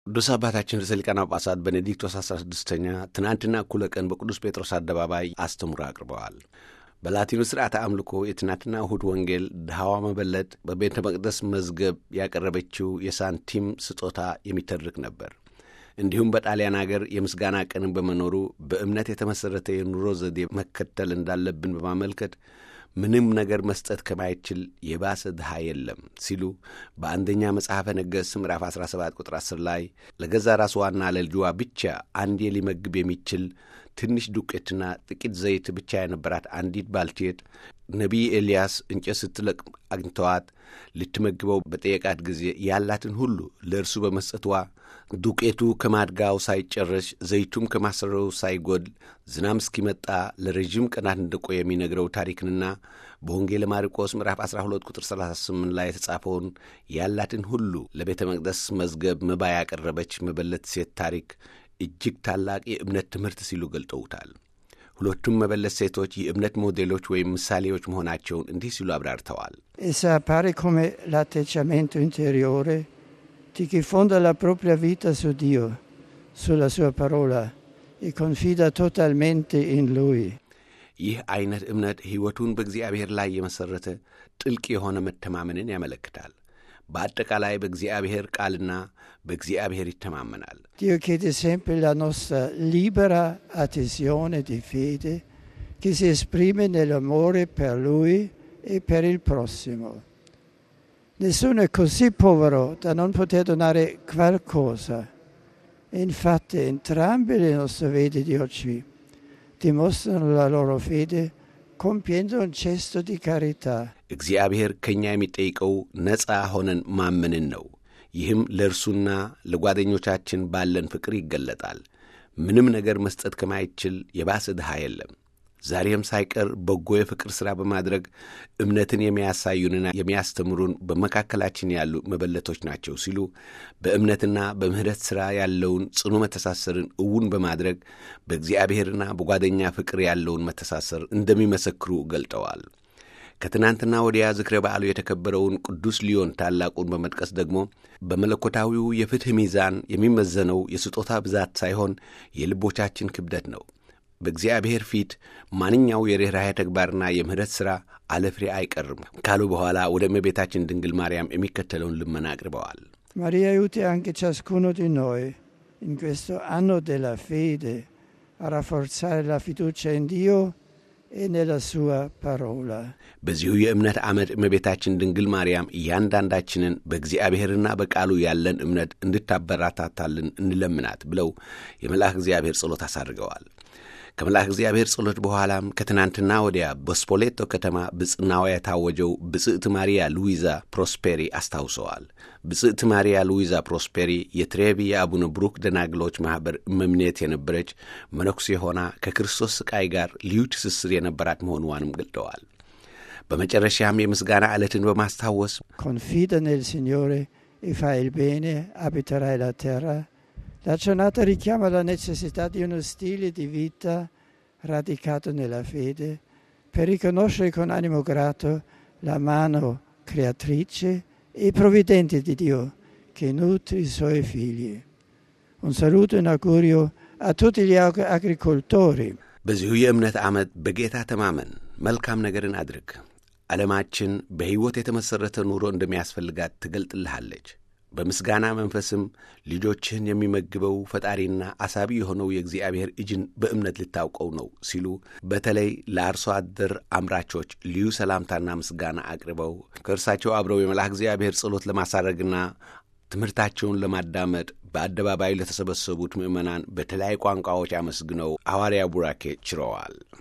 ቅዱስ አባታችን ርዕሰ ሊቃነ ጳጳሳት ቤኔዲክቶስ አስራ ስድስተኛ ትናንትና እኩለ ቀን በቅዱስ ጴጥሮስ አደባባይ አስተምሮ አቅርበዋል። በላቲኑ ሥርዓተ አምልኮ የትናንትና እሁድ ወንጌል ድሃዋ መበለት በቤተ መቅደስ መዝገብ ያቀረበችው የሳንቲም ስጦታ የሚተርክ ነበር። እንዲሁም በጣሊያን አገር የምስጋና ቀንን በመኖሩ በእምነት የተመሠረተ የኑሮ ዘዴ መከተል እንዳለብን በማመልከት ምንም ነገር መስጠት ከማይችል የባሰ ድሃ የለም ሲሉ በአንደኛ መጽሐፈ ነገሥት ምዕራፍ 17 ቁጥር 10 ላይ ለገዛ ራስዋና ለልጅዋ ብቻ አንዴ ሊመግብ የሚችል ትንሽ ዱቄትና ጥቂት ዘይት ብቻ የነበራት አንዲት ባልቴት ነቢይ ኤልያስ እንጨት ስትለቅም አግኝተዋት ልትመግበው በጠየቃት ጊዜ ያላትን ሁሉ ለእርሱ በመስጠትዋ ዱቄቱ ከማድጋው ሳይጨረስ ዘይቱም ከማሰረው ሳይጎድል ዝናም እስኪመጣ ለረዥም ቀናት እንደቆየ የሚነግረው ታሪክንና በወንጌለ ማርቆስ ምዕራፍ 12 ቁጥር 38 ላይ የተጻፈውን ያላትን ሁሉ ለቤተ መቅደስ መዝገብ መባ ያቀረበች መበለት ሴት ታሪክ እጅግ ታላቅ የእምነት ትምህርት ሲሉ ገልጠውታል። ሁለቱም መበለት ሴቶች የእምነት ሞዴሎች ወይም ምሳሌዎች መሆናቸውን እንዲህ ሲሉ አብራርተዋል። Essa appare come l'atteggiamento interiore di chi fonda la propria vita su Dio, sulla sua parola e confida totalmente in Lui. ይህ አይነት እምነት ሕይወቱን በእግዚአብሔር ላይ የመሠረተ ጥልቅ የሆነ መተማመንን ያመለክታል። በአጠቃላይ በእግዚአብሔር ቃልና በእግዚአብሔር ይተማመናል። Dio chiede sempre la nostra libera adesione di fede che si esprime nell'amore per Lui e per il prossimo. Nessuno è così povero da non poter donare qualcosa. E infatti entrambe le nostre vede di oggi dimostrano la loro fede compiendo un gesto di carità. እግዚአብሔር ከእኛ የሚጠይቀው ነፃ ሆነን ማመንን ነው። ይህም ለእርሱና ለጓደኞቻችን ባለን ፍቅር ይገለጣል። ምንም ነገር መስጠት ከማይችል የባሰ ድሃ የለም። ዛሬም ሳይቀር በጎ የፍቅር ሥራ በማድረግ እምነትን የሚያሳዩንና የሚያስተምሩን በመካከላችን ያሉ መበለቶች ናቸው ሲሉ በእምነትና በምሕረት ሥራ ያለውን ጽኑ መተሳሰርን እውን በማድረግ በእግዚአብሔርና በጓደኛ ፍቅር ያለውን መተሳሰር እንደሚመሰክሩ ገልጠዋል። ከትናንትና ወዲያ ዝክረ በዓሉ የተከበረውን ቅዱስ ሊዮን ታላቁን በመጥቀስ ደግሞ በመለኮታዊው የፍትሕ ሚዛን የሚመዘነው የስጦታ ብዛት ሳይሆን የልቦቻችን ክብደት ነው። በእግዚአብሔር ፊት ማንኛው የርኅራኄ ተግባርና የምሕረት ሥራ አለፍሬ አይቀርም ካሉ በኋላ ወደ እመቤታችን ድንግል ማርያም የሚከተለውን ልመና አቅርበዋል። Maria aiuti anche ciascuno di noi in questo anno della fede a rafforzare la fiducia in Dio e nella sua parola. በዚሁ የእምነት ዓመት እመቤታችን ድንግል ማርያም እያንዳንዳችንን በእግዚአብሔርና በቃሉ ያለን እምነት እንድታበረታታልን እንለምናት ብለው የመልአክ እግዚአብሔር ጸሎት አሳድርገዋል። ከመልአክ እግዚአብሔር ጸሎት በኋላም ከትናንትና ወዲያ በስፖሌቶ ከተማ ብጽናዋ የታወጀው ብጽዕት ማሪያ ሉዊዛ ፕሮስፔሪ አስታውሰዋል። ብጽዕት ማሪያ ሉዊዛ ፕሮስፔሪ የትሬቪ የአቡነ ብሩክ ደናግሎች ማኅበር እመምኔት የነበረች መነኩሴ ሆና ከክርስቶስ ስቃይ ጋር ልዩ ትስስር የነበራት መሆኗንም ገልጠዋል። በመጨረሻም የምስጋና ዕለትን በማስታወስ Confida nel Signore e fai il bene, abiterai la terra. La giornata richiama la necessità di uno stile di vita radicato nella fede per riconoscere con animo grato la mano creatrice e provvidente di Dio che nutre i suoi figli. Un saluto e un augurio a tutti gli ag- agricoltori. በዚሁ የእምነት ዓመት በጌታ ተማመን፣ መልካም ነገርን አድርግ። ዓለማችን በሕይወት የተመሠረተ ኑሮ እንደሚያስፈልጋት ትገልጥልሃለች። በምስጋና መንፈስም ልጆችህን የሚመግበው ፈጣሪና አሳቢ የሆነው የእግዚአብሔር እጅን በእምነት ልታውቀው ነው ሲሉ በተለይ ለአርሶ አደር አምራቾች ልዩ ሰላምታና ምስጋና አቅርበው ከእርሳቸው አብረው የመልአክ እግዚአብሔር ጸሎት ለማሳረግና ትምህርታቸውን ለማዳመጥ በአደባባዩ ለተሰበሰቡት ምዕመናን በተለያዩ ቋንቋዎች አመስግነው ሐዋርያ ቡራኬ ችረዋል።